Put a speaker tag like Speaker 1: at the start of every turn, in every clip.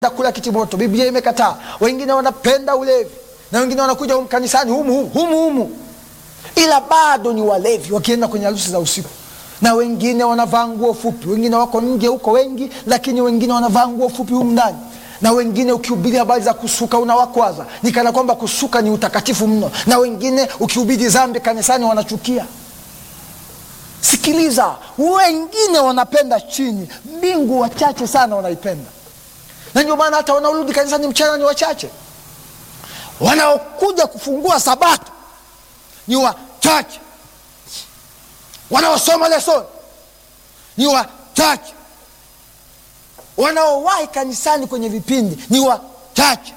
Speaker 1: kula kitimoto, Biblia imekataa. Wengine wanapenda ulevi na wengine wanakuja humu kanisani humu humu humu humu, ila bado ni walevi, wakienda kwenye harusi za usiku. Na wengine wanavaa nguo fupi, wengine wako nje huko wengi, lakini wengine wanavaa nguo fupi humu ndani. Na wengine ukihubiri habari za kusuka unawakwaza, ni kana kwamba kusuka ni utakatifu mno. Na wengine ukihubiri dhambi kanisani wanachukia. Sikiliza, wengine wanapenda chini, mbingu wachache sana wanaipenda na ndio maana hata wanaorudi kanisani mchana ni wachache, wanaokuja kufungua sabato ni wachache, wanaosoma lesoni ni wachache, wanaowahi kanisani kwenye vipindi ni wachache,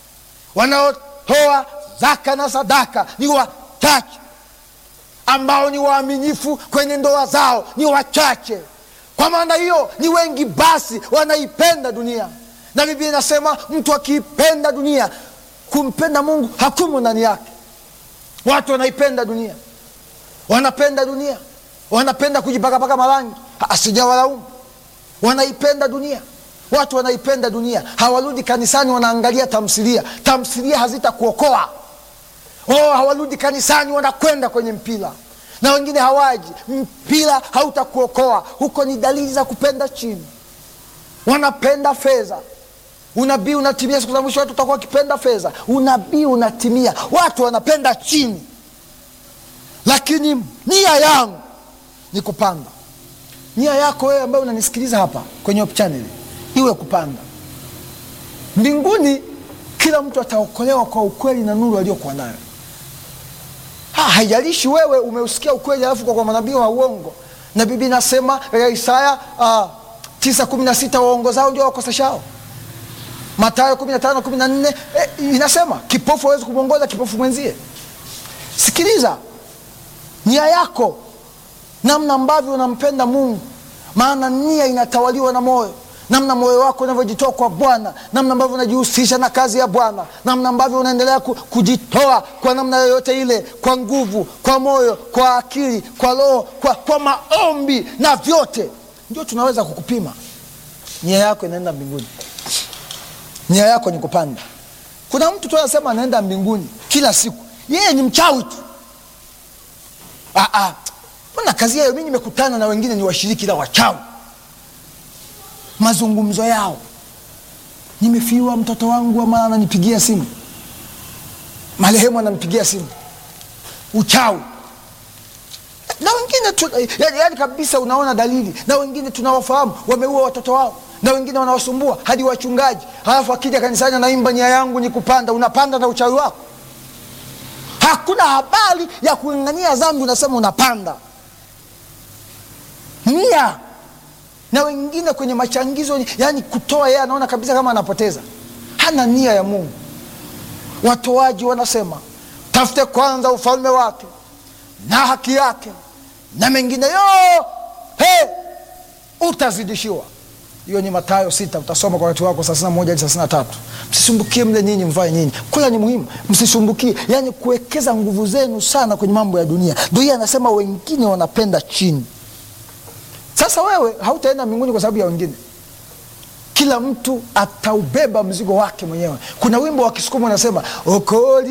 Speaker 1: wanaotoa zaka na sadaka ni wachache, ambao ni waaminifu kwenye ndoa zao ni wachache. Kwa maana hiyo ni wengi, basi wanaipenda dunia na Biblia inasema mtu akiipenda dunia, kumpenda Mungu hakumo ndani yake. Watu wanaipenda dunia, wanapenda dunia, wanapenda kujipakapaka marangi, asijawalaumu. Wanaipenda dunia, watu wanaipenda dunia, hawarudi kanisani, wanaangalia tamthilia. Tamthilia hazitakuokoa. Oh, hawarudi kanisani, wanakwenda kwenye mpira, na wengine hawaji. Mpira hautakuokoa huko, ni dalili za kupenda chini. Wanapenda fedha Unabii unatimia siku za mwisho, watu watakuwa wakipenda fedha. Unabii unatimia, watu wanapenda chini, lakini nia yangu ni kupanda. Nia yako wewe ambaye unanisikiliza hapa kwenye Hope Channel iwe kupanda mbinguni. Kila mtu ataokolewa kwa ukweli na nuru aliyokuwa nayo. Ha, haijalishi wewe umeusikia ukweli alafu kwa, kwa manabii wa uongo, na Biblia inasema katika Isaya uh, tisa kumi na sita waongozao ndio wakoseshao Mathayo kumi na tano kumi na nne eh, inasema kipofu hawezi kumwongoza kipofu mwenzie. Sikiliza nia yako, namna ambavyo unampenda Mungu, maana nia inatawaliwa na moyo, namna moyo wako unavyojitoa kwa Bwana, namna ambavyo unajihusisha na kazi ya Bwana, namna ambavyo unaendelea kujitoa kwa namna yoyote ile, kwa nguvu, kwa moyo, kwa akili, kwa roho, kwa, kwa maombi na vyote, ndio tunaweza kukupima nia yako inaenda mbinguni. Nia yako ni kupanda. Kuna mtu tu anasema anaenda mbinguni kila siku, yeye ni mchawi tu. Mbona kazi yayo? Mi nimekutana na wengine ni washiriki la wachawi, mazungumzo yao, nimefiwa mtoto wangu, ama ananipigia simu, marehemu ananipigia simu, uchawi na wengine tu, yani, yani kabisa unaona dalili, na wengine tunawafahamu wameua watoto wao na wengine wanawasumbua hadi wachungaji. Halafu akija kanisani anaimba nia yangu ni kupanda. Unapanda na uchawi wako, hakuna habari ya kung'ang'ania dhambi, unasema unapanda nia. Na wengine kwenye machangizo, yani kutoa, yeye anaona kabisa kama anapoteza, hana nia ya Mungu. Watoaji wanasema tafute kwanza ufalme wake na haki yake, na mengine yo hey, utazidishiwa hiyo ni Mathayo sita, utasoma kwa wakati wako thelathini na moja hadi thelathini na tatu. Msisumbukie mle nyinyi, mvae nyinyi, kula ni muhimu, msisumbukie. Yani kuwekeza nguvu zenu sana kwenye mambo ya dunia. Ndio hiyo anasema wengine wanapenda chini. Sasa wewe hautaenda mbinguni kwa sababu ya wengine, kila mtu ataubeba mzigo wake mwenyewe. Kuna wimbo wa Kisukuma unasema okoli